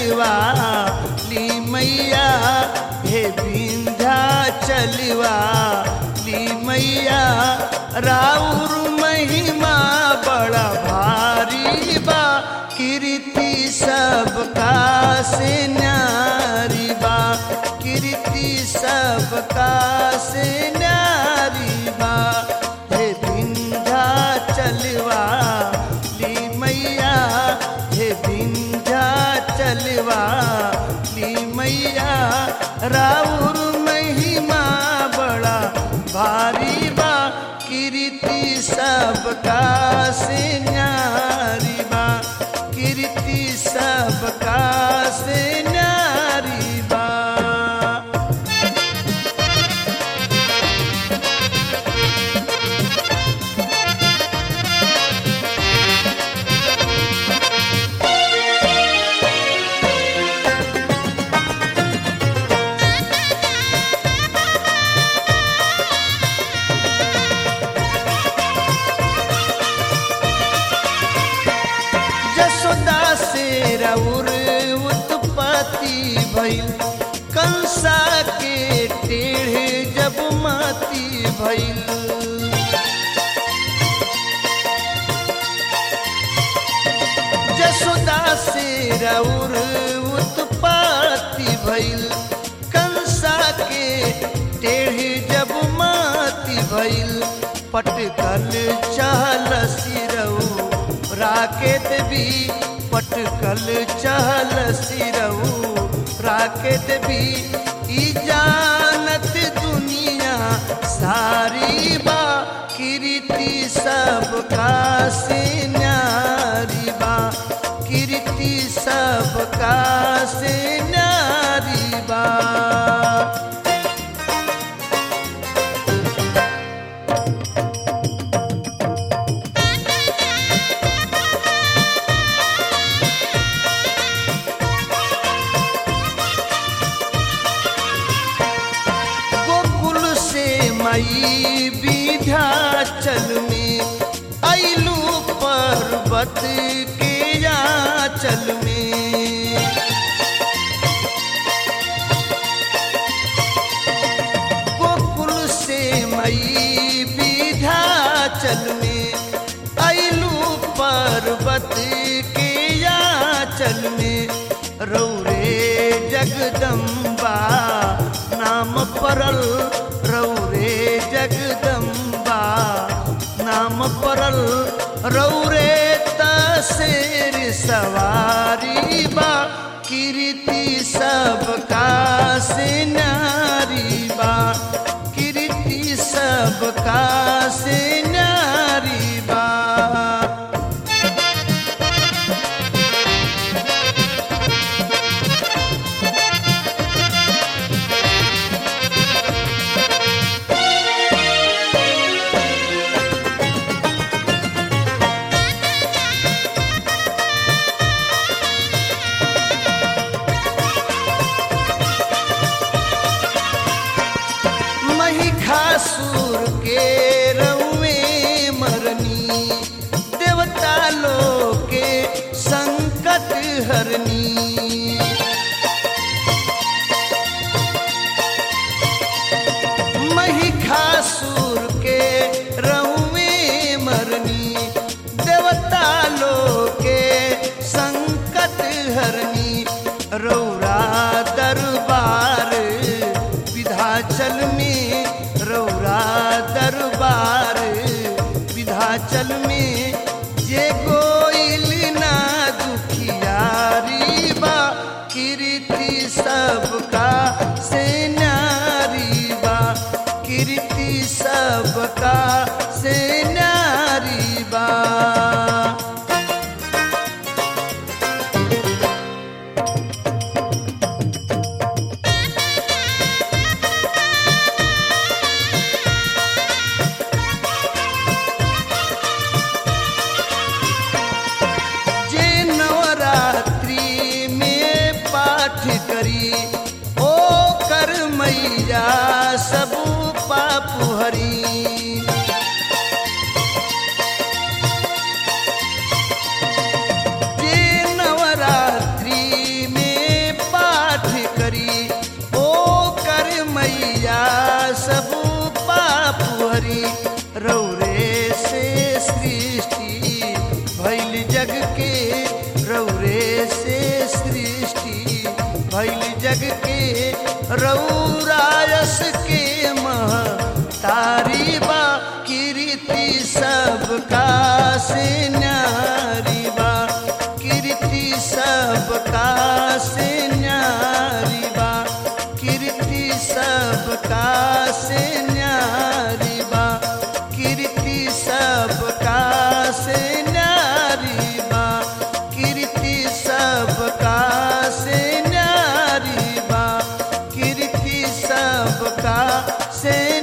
चलवा ली मैया हे विंध्या चलवा ली मैया राउर महिमा बड़ा भारी बा कीर्ति सबका से न्यारी बा कीर्ति सबका से न्यारी बा हे विंध्या चलवा ली मैया हे विंध्या चलवा ली मैया राउर महिमा बड़ा भारी बा कीर्ति सबका से न्यारी बा कीर्ति सबका से न्यारी बा जसोदा से रउर उत्पत्ति भइल कंसा के टेढ़े जब माती भइल जसोदा से रउर उत्पत्ति भइल कंसा के टेढ़े जब माती भइल पटकल चहल सिरऊ राकेत भी पटकल चहल सिरऊ राकेत भी ई जानत दुनिया सारी बा कीर्ति सबका से न्यारी बा कीर्ति सबका से न्यारी बा गोकुल से मई विध्याचल में अइलू पर्वत के याचल में गोकुल से मई विध्याचल में अइलू पर्वत के याचल में रौरे जगदम्बा नाम परल रौरे जगदम्बा नाम परल रौरे तसेर सवारी बा कीर्ति सबका से नारी बा कीर्ति सबका से नारी बा महिषासुर के रउए मरनी देवता लोग के संकट हरनी महिषासुर के रउए मरनी देवता लोग के संकट हरनी रौरा दरबार विधाचल में रौरा दरबार विधाचल में जे गोइल ना दुखियारी बा कीर्ति सबका से नारी बा कीर्ति सबका से नारी बा जे नवरात्रि में पाठ करी ओ कर मैया सब पाप हरी न्यारी बा कीर्ति सबका से न्यारी बा कीर्ति सबका से न्यारी बा कीर्ति सबका से न्यारी बा कीर्ति सबका से न्यारी बा कीर्ति सबका से न्यारी बा कीर्ति सबका से